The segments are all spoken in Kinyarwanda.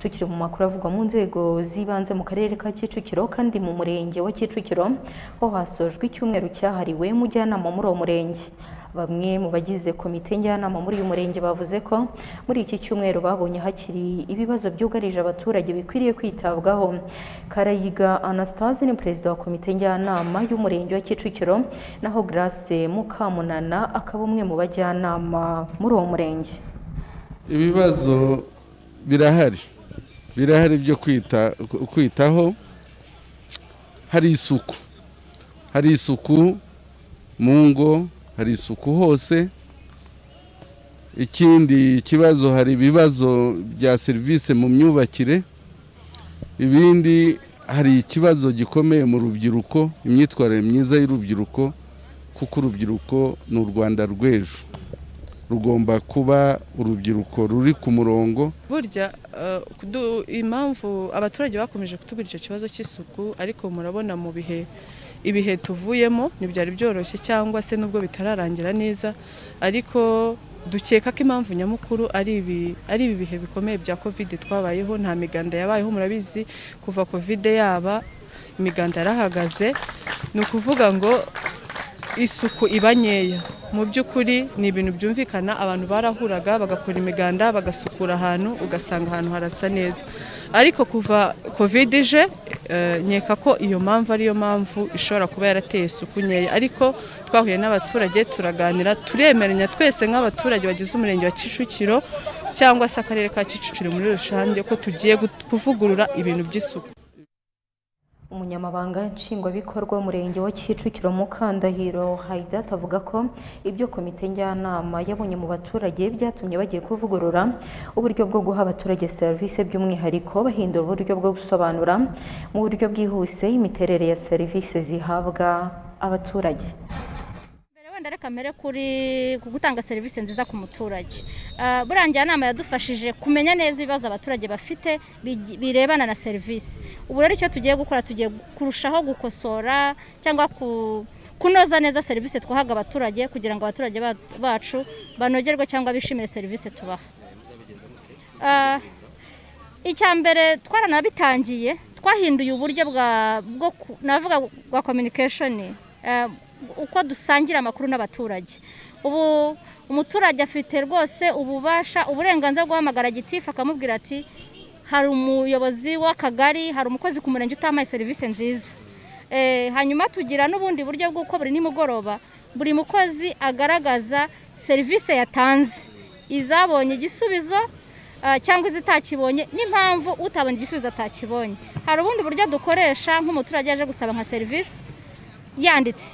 tukiri mu makuru avugwa mu nzego z'ibanze mu karere ka Kicukiro kandi mu murenge wa Kicukiro ho hasojwe icyumweru cyahariwe umujyanama muri uwo murenge bamwe mu bagize komite njyanama muri uyu murenge bavuze ko muri iki cyumweru babonye hakiri ibibazo byugarije abaturage bikwiriye kwitabwaho Karayiga Anastase ni perezida wa komite njyanama y'umurenge wa Kicukiro naho Grace Mukamunana akaba umwe mu bajyanama muri uwo murenge ibibazo birahari birahari byo kwitaho hari isuku hari isuku mu ngo hari isuku hose ikindi kibazo hari ibibazo bya serivisi mu myubakire ibindi hari ikibazo gikomeye mu rubyiruko imyitwarire myiza y'urubyiruko kuko urubyiruko ni u rwanda rw'ejo rugomba kuba urubyiruko ruri ku murongo burya impamvu abaturage bakomeje kutubwira icyo kibazo cy'isuku ariko murabona mu bihe ibihe tuvuyemo ntibyari byoroshye cyangwa se nubwo bitararangira neza ariko dukeka ko impamvu nyamukuru ari ibi bihe bikomeye bya kovide twabayeho nta miganda yabayeho murabizi kuva kovide yaba imiganda yarahagaze ni ukuvuga ngo isuku iba nkeya mu by'ukuri ni ibintu byumvikana abantu barahuraga bagakora imiganda bagasukura ahantu ugasanga ahantu harasa neza ariko kuva kovide ije nkeka ko iyo mpamvu ariyo mpamvu ishobora kuba yarateye isuku nkeya ariko twahuye n'abaturage turaganira turemeranya twese nk'abaturage bagize umurenge wa kicukiro cyangwa se akarere ka kicukiro muri rusange ko tugiye kuvugurura ibintu by'isuku umunyamabanga nshingwabikorwa w'umurenge wa kicukiro mukandahiro hayidat avuga ko ibyo komite njyanama yabonye mu baturage byatumye bagiye kuvugurura uburyo bwo guha abaturage serivisi by'umwihariko bahindura uburyo bwo gusobanura mu buryo bwihuse imiterere ya serivisi zihabwa abaturage wenda kamere kuri gutanga serivisi nziza ku muturage buriya njyanama yadufashije kumenya neza ibibazo abaturage bafite birebana na serivisi ubu rero icyo tugiye gukora tugiye kurushaho gukosora cyangwa kunoza neza serivisi twahaga abaturage kugira ngo abaturage bacu banogerwe cyangwa bishimire serivisi tubaha icya mbere twaranabitangiye twahinduye uburyo bwo navuga bwa kominikesheni uko dusangira amakuru n'abaturage ubu umuturage afite rwose ububasha uburenganzira bwo guhamagara gitifu akamubwira ati hari umuyobozi w'akagari hari umukozi ku murenge utampaye serivisi nziza hanyuma tugira n'ubundi buryo bw'uko buri nimugoroba buri mukozi agaragaza serivisi yatanze izabonye igisubizo cyangwa izitakibonye n'impamvu utabonye igisubizo atakibonye hari ubundi buryo dukoresha nk'umuturage yaje gusaba nka serivisi yanditse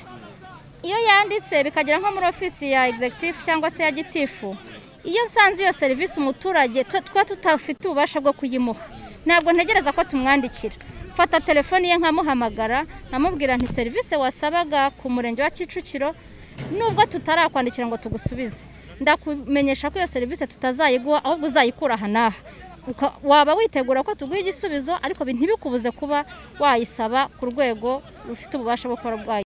iyo yanditse bikagera nko muri ofisi ya egizegitifu cyangwa se ya gitifu iyo usanze iyo serivisi umuturage tuba tutafite ububasha bwo kuyimuha ntabwo ntegereza ko tumwandikira mfata telefoni ye nkamuhamagara nkamubwira nti serivisi wasabaga ku murenge wa kicukiro nubwo tutarakwandikira ngo tugusubize ndakumenyesha ko iyo serivisi tutazayiguha ahubwo uzayikura aha n'aha waba witegura ko tuguha igisubizo ariko ntibikubuze kuba wayisaba ku rwego rufite ububasha bwo kuba